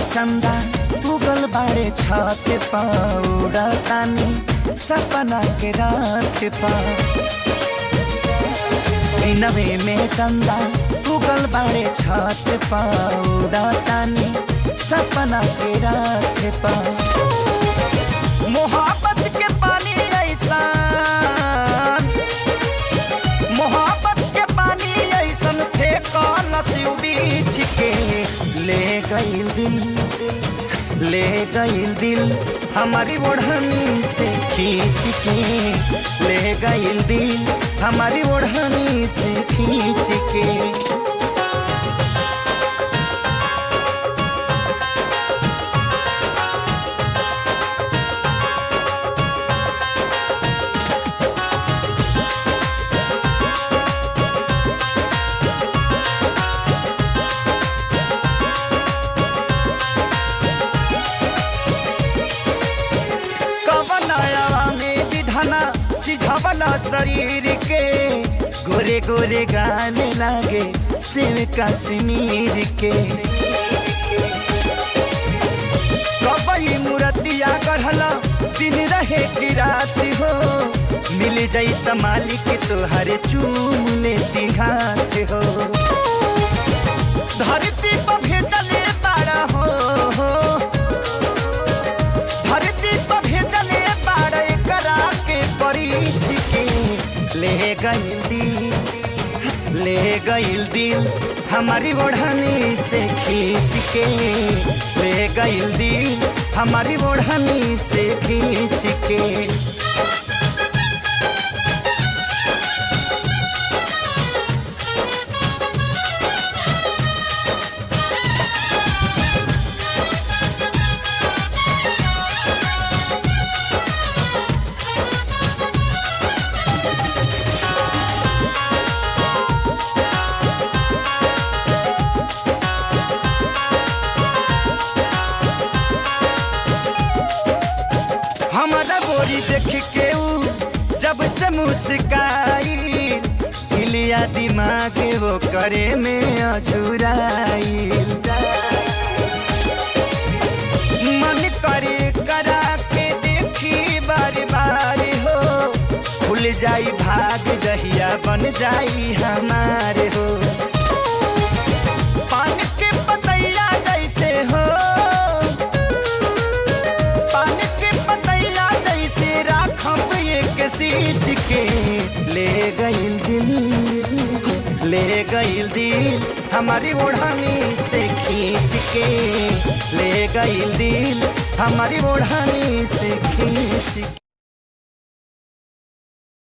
चंदा उगल बाड़े छत पौड़ा तानी सपना के रात पा दिनवे में चंदा उगल बाड़े छत पौड़ा तानी सपना के रात पा मोहब्बत के पानी ऐसा मोहब्बत के पानी ऐसन फेंकल बीच के ले गईल दिल ले गईल दिल हमारी ओढ़नी से खींच के ले गईल दिल हमारी ओढ़नी से खींच के कवनाया में विधाना सिझावला शरीर के गोरे गोरे गाने लागे शिव कश्मीर के कबई मूर्तिया गढ़ला दिन रहे की रात हो मिल जाई त मालिक तोहरे चूम लेती हाथ हो धरती पर भेजले बाड़ा हो धरती पर भेजले बाड़ा करा के परीछ के ले गईल दिल ले गईल दिल हमारी ओढ़नी से खींच के ले गईल दिल हमारी ओढ़नी से खींच के हमारा बोरी देख के ऊ जब से मुस्काई हिलिया दिमाग वो करे में अझुराइल मन करे करा के देखी बार बार हो खुल जाई भाग जहिया बन जाई हमारे हो पान के पतैया जैसे हो पानी के पतैया जैसे राखब एक सींच के ले गईल दिल ले गईल दिल हमारी ओढ़ानी से खींच के ले गईल दिल हमारी ओढ़ानी से खींच के